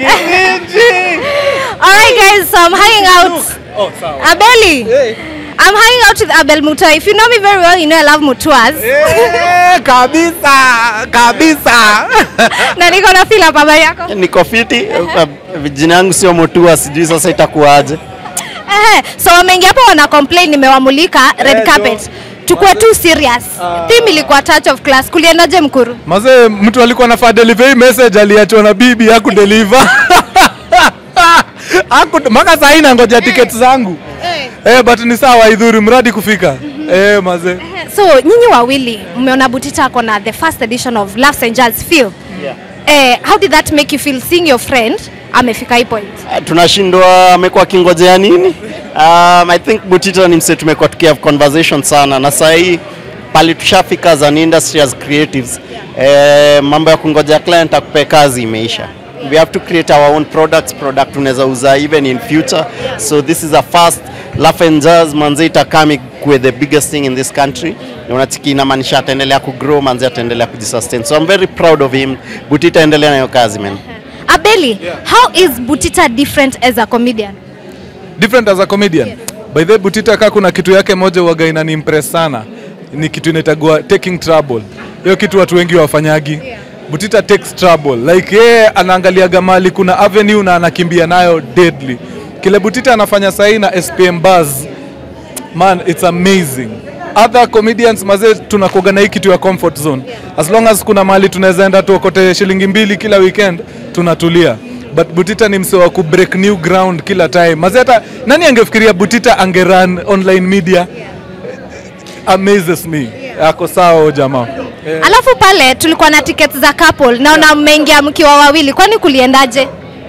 Alright guys, so I'm hanging out. Oh, sawa. Abeli. I'm hanging out with Abel Mutua. If you know me very well, you know I love Mutuas. Eh, kabisa kabisa na niko na feel hapa habari yako. Niko fiti. Jina yangu sio Mutua, sijui sasa itakuwaje. Ehe, so wameingia hapo wana complain nimewamulika red Eh, carpet. Tukue too serious. Theme ilikuwa touch of class. Kuliendaje mkuru? mazee mtu alikuwa nafaa deliver hii message aliachwa na bibi hakudeliver Haku- mpaka saa hii nangoja ticket zangu eh, but ni sawa idhuri mradi kufika eh, mazee So nyinyi wawili mmeona Butita ako na the first edition of Laughs and Jazz Feel. Yeah. Eh, how did that make you feel seeing your friend amefika hii point? Uh, tunashindwa amekuwa akingojea nini? Um, I think Butita ni mse tumekuwa tukihave conversation sana na saa hii pali tushafika as an industry as creatives eh, mambo ya kungojea client akupe kazi imeisha. We have to create our own products, product tunaweza uza even in future. So this is a first Laugh and Jazz manze itakami with the biggest thing in this country. Na unatiki inamaanisha ataendelea kugrow, manze ataendelea kujisustain. So I'm very proud of him. Butita endelea na hiyo kazi man. Abeli, how is Butita different as a comedian? different as a comedian by the way, Butita kaa kuna kitu yake moja waga inani impress sana ni kitu inaitagua taking trouble hiyo kitu watu wengi wafanyagi Butita takes trouble like yeye anaangaliaga mali kuna avenue na anakimbia nayo deadly kile Butita anafanya sahii na SPM Buzz man it's amazing other comedians mazee tunakuaga na hii kitu ya comfort zone as long as kuna mali tunaweza enda tuokote shilingi mbili kila weekend tunatulia but Butita ni mse wa ku break new ground kila time mazee hata nani angefikiria Butita angerun online media amazes me ako sawa huyo jamaa Eh, Alafu pale tulikuwa na tickets za couple. Naona mmeingia mkiwa wawili. Kwani kuliendaje?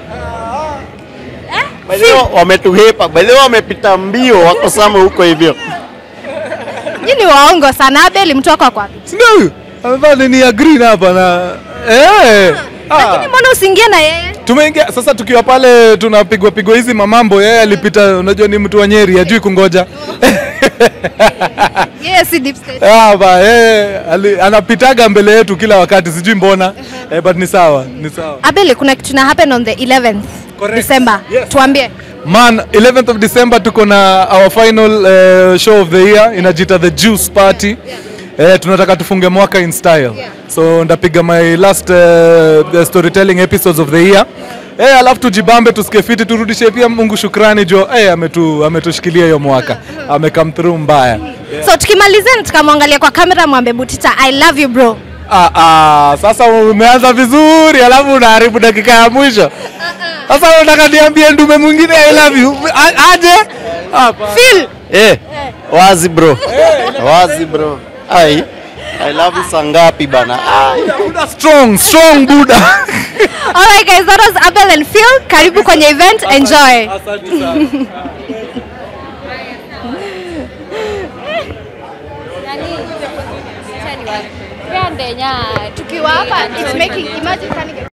By the way, wametuhepa by the way, wamepita mbio wako sama huko hivyo Nyinyi waongo sana. Abeli mtu wako ako wapi? si ndio huyu amevaa nini ya green hapa na eh ah. Lakini mbona usiingie na yeye? tumeingia sasa tukiwa pale tunapigwa pigwa hizi mamambo yeye alipita unajua ni mtu wa nyeri ajui kungoja Yeye si deep state. Ah, ba, yeye ali- anapitaga mbele yetu kila wakati sijui mbona eh, but ni sawa ni sawa Abeli, kuna kitu na happen on the 11th Correct. December. Yes. Tuambie. man 11th of december tuko na our final uh, show of the year inajita the juice party Eh, tunataka tufunge mwaka in style so ndapiga my last uh, the storytelling episodes of the year Eh, alafu tujibambe tusikie fiti turudishe pia mungu shukrani jo eh, ametu, ametushikilia hiyo mwaka amecome through mbaya So tukimalizia na tukamwangalia kwa kamera mwambe Butita, I love you bro. Ah, ah, sasa umeanza vizuri alafu unaharibu dakika ya mwisho. Sasa unataka niambie ndume mwingine I love you. A- Aje? Hapa. Phil. eh, wazi bro wazi bro ai I love you saa ngapi bana ai. Buddha strong, strong Buddha. Alright guys, that was Abel and Phil. Karibu kwenye event. Enjoy. Tukiwa Tukiwa hapa, it's making imagine